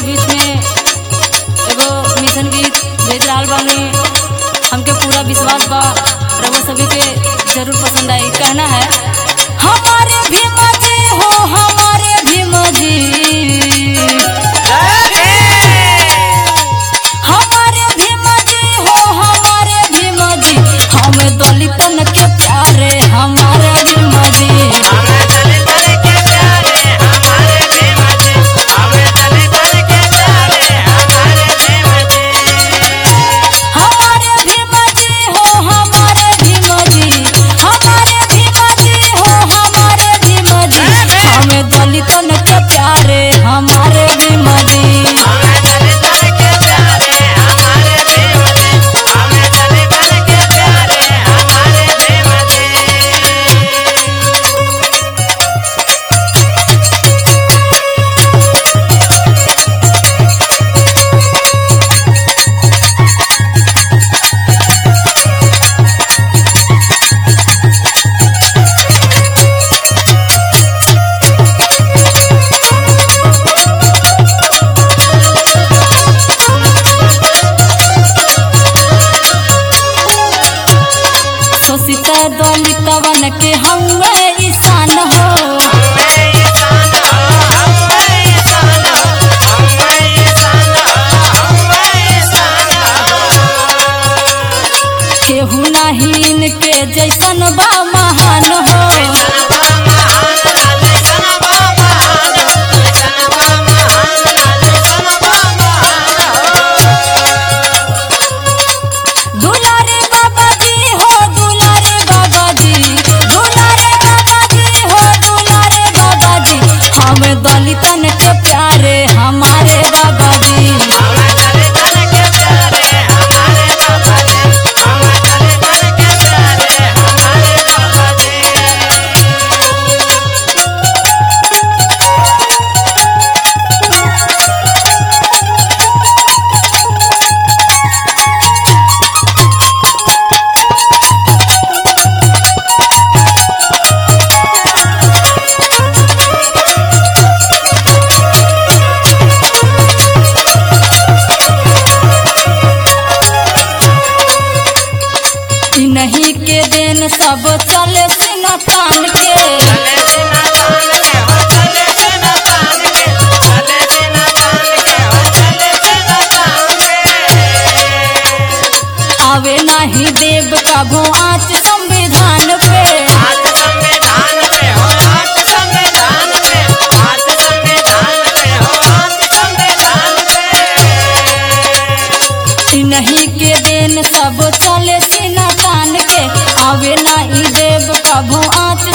बीच में एगो मिशन गीत भेज रहल बानी हमके पूरा विश्वास बा रउआ सभी के जरूर पसंद आई कहना है हमारे भीमा जी हो हमारे भीमा जी हमारे भीमा जी हो हमारे भीमा जी हमें दलितन के प्यारे हमारे भीमा जी हमारे भीमा जी हो हमारे भीमा जी हमारे भीमा जी हो हमारे भीमा जी हमें दलितन के प्यारे हमारे भीमा जी सोसिता दलितवन के हमें ईशान हो केहू नहीं के जैसन बा महान हो दुलारे बाबा जी हो दुलारे बाबा जी दुलारे बाबा जी हो दुलारे बाबा जी हमें दलितन के प्यारे हमारे बाबा जी ई नहीं के देन सब चले सिना तान के आवे नहीं देव कभो आँच संविधान पे ई नहीं के देन सब चले सिना तान के आवे नहीं देव कभो आँच